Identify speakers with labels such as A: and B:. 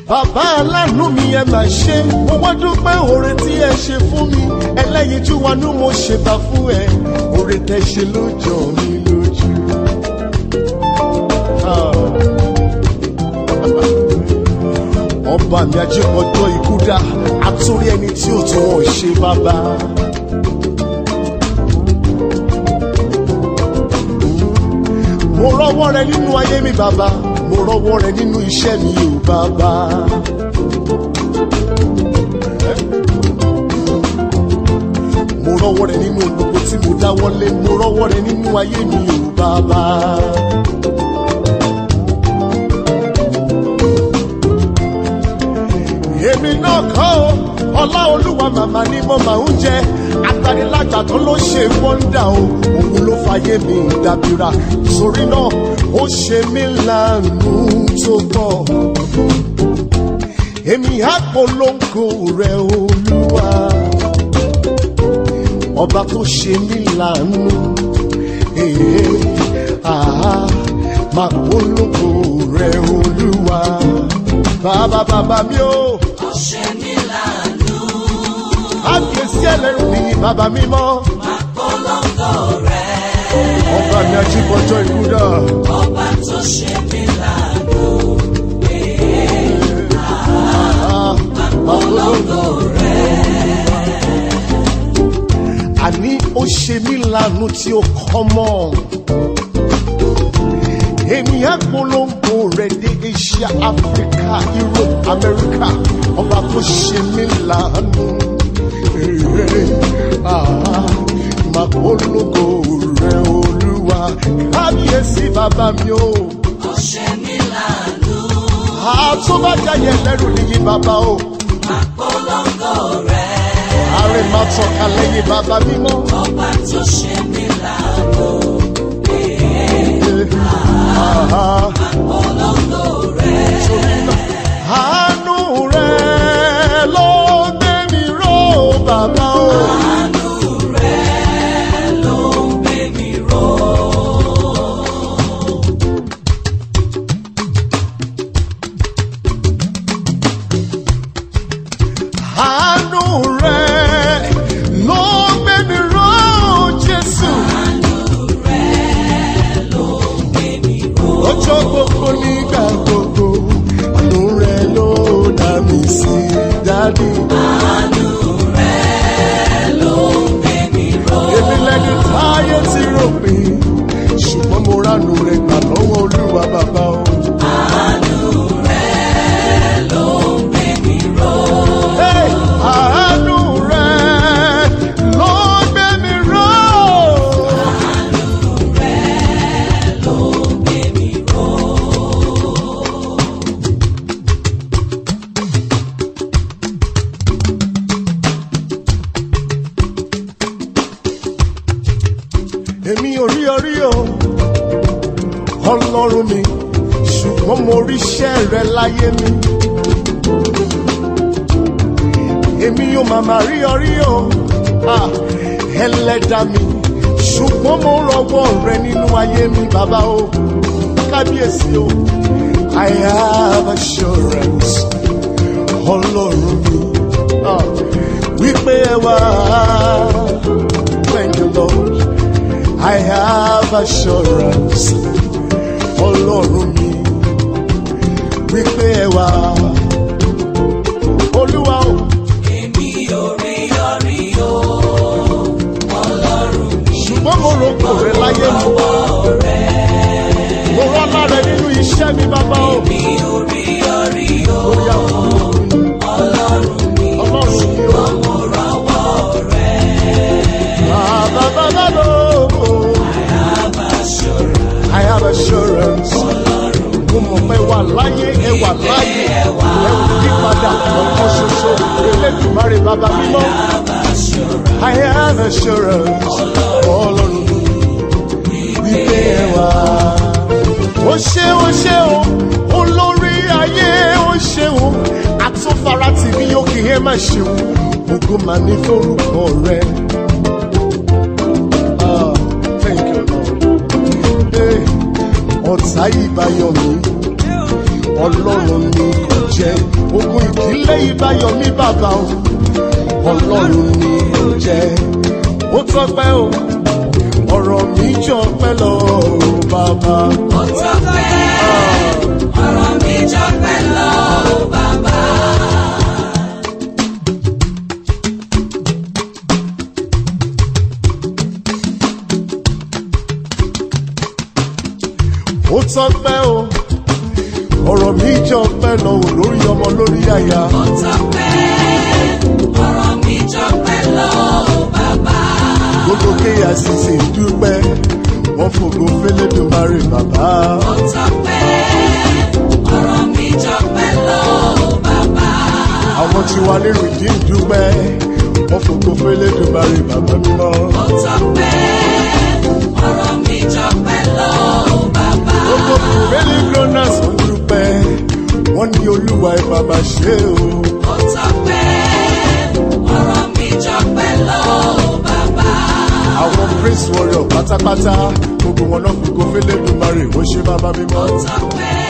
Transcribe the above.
A: bàbá aláàánú mi ẹ máa ṣe mo wá dúpẹ́ oore tí ẹ ṣe fún mi ẹlẹ́yinjú wanú mo ṣèbà fún ẹ oore tẹ ṣe ló jọ mí lójú. Ah. ọba mi ajípọ̀jọ́ ikú dá àtúrí ẹni tí ó tún wọ́n ṣe bàbá. mo rọ́wọ́ rẹ nínú ayé mi bàbá mo rọ́wọ́ rẹ nínú iṣẹ́ mi ò bàbá. mo rọ́wọ́ rẹ nínú gbogbo tí mo dáwọ́lé mo rọ́wọ́ rẹ nínú ayé mi ò bàbá. èmi náà kọ́ ọ ọlá olúwa màmá ni mo máa ń jẹ agbanilájà tó ló ṣe wọ́ndà o òun ló fàyè mi dàbíra sórí náà ó ṣe mí láàánú tó pọ̀ èmi á polongo rẹ olúwa ọba tó ṣe mí láàánú èé àá máa polongo rẹ olúwa bàbá bàbá mi o
B: ọ̀ṣẹ́ mi láàánú
A: àkíyèsí ẹlẹ́rù ní bàbá mímọ́
B: polongo rẹ̀
A: ọba mi ajíbọjọ́ ikú dà
B: ọba tó ṣe mí láàánú polongo rẹ̀
A: àní ó ṣe mí lánàá tí ó kọ́ mọ́ èmi á polongo rẹ̀ dé asia africa europe america ọba tó ṣe mí lánàá máa polongo rẹ̀ olúwa kábíyèsí bàbá mi o
B: ọ̀ṣẹ́ mi láàánú
A: àtúbàjáyẹ lẹ́rù nìyí bàbá o
B: polongo rẹ̀
A: ààrẹ máa tọ́ka lẹ́yìn bàbá mímọ́.
B: ọba tó ṣe mí láàánú
A: Ah,
B: polongo rẹ̀
A: àánú rẹ̀ ló gbé mi ró bàbá o.
B: àánú rẹ̀ ló ń gbé mi ró.
A: àánú rẹ̀ ló gbé mi ró jésù. ọjọ́ gbogbo nígbà gbogbo àánú rẹ̀ ló dá mi sí dádì. èmi lẹni táyé ti rò pé ṣùgbọ́n mo ránú rẹ̀ gbà lọ́wọ́ olúwa bàbá o. Hey, àánú rẹ̀ ló gbé mi ró. èmi ò rí orí o ọlọ́run mi ṣùgbọ́n mo rí iṣẹ́ rẹ láyé mi. èmi ò màmá rí orí o ah, ẹlẹ́dà mi ṣùgbọ́n mo rọwọ́ rẹ nínú ayé mi bàbá o kábíyèsí o I have assurance ọlọ́run mi ah, wípé ẹ wá thank you Lord. I have assurance ọlọ́run mi wípé ẹ wá olúwa o
B: Èmi ò rí orí o, Ọlọ́run mi
A: ṣùgbọ́n mo rò kò rẹ láyé mi mo rán lára nínú iṣẹ́ mi bàbá o
B: mi ò rí orí o,
A: lórí àwọn ọmọ mi
B: Ọlọ́run mi
A: ọlọ́run mi o
B: mo rọ́wọ́ rẹ̀.
A: bàbá bàbá lò ó
B: Abáṣọra
A: I have assurance mo mọ̀ pé wà láyé ẹ wà láyé ẹ ò yí padà ọ̀kan ṣoṣo elédùnmarè bàbá mímọ́.
B: Abáṣọra
A: I have assurance ọlọ́run wípé ẹ wá. ó ṣe ó ṣe o olórí ayé ó ṣe o àtúnfara tìbí òkè ẹ má ṣe o ògo mà ní forúkọ rẹ. Ah, thank you, Lord. Hey, ọ̀tá ìbáyọ̀ mi ọlọ́run ní kò jẹ ogun ìdílé ìbáyọ mi bàbá o ọlọ́run ni ó jẹ ó tọpẹ́ o ọ̀rọ̀ mi jọ pẹ́ lọ o bàbá.
B: Ó tọ́pẹ́, ọ̀rọ̀ mi jọpẹ́ lọ bàbá.
A: ó tọpẹ́ o ọ̀rọ̀ mi jọ pẹ́ lọ o lórí ọmọ lórí àyà.
B: Ó tọ́pẹ́, ọ̀rọ̀ mi jọpẹ́ lọ bàbá.
A: gbogbo kcc dúpẹ́ wọ́n fògo fẹ́lẹ́dùmarè bàbá.
B: Ó tọ́pẹ́, ọ̀rọ̀ mi jọpẹ́ lọ bàbá.
A: àwọn tí wà ní rìdíìm dúpẹ́ wọ́n fògo fẹ́lẹ́dùmarè bàbá mímọ́.
B: Ó tọ́pẹ́, ọ̀rọ̀ mi jọpẹ́ lọ bàbá.
A: gbogbo kùrẹ́lì gronas wọ́n dúpẹ́ wọ́n ní olúwa ẹ̀ bàbá ṣe o.
B: Ó tọ́pẹ́, ọ̀rọ̀ mi jọpẹ́ lọ bàbá.
A: àwọn prince warrior pátápátá gbogbo wọn náà fògo fẹ́lẹ́dùmarè ó ṣe bàbá mímọ́.
B: Ó tọ́pẹ́,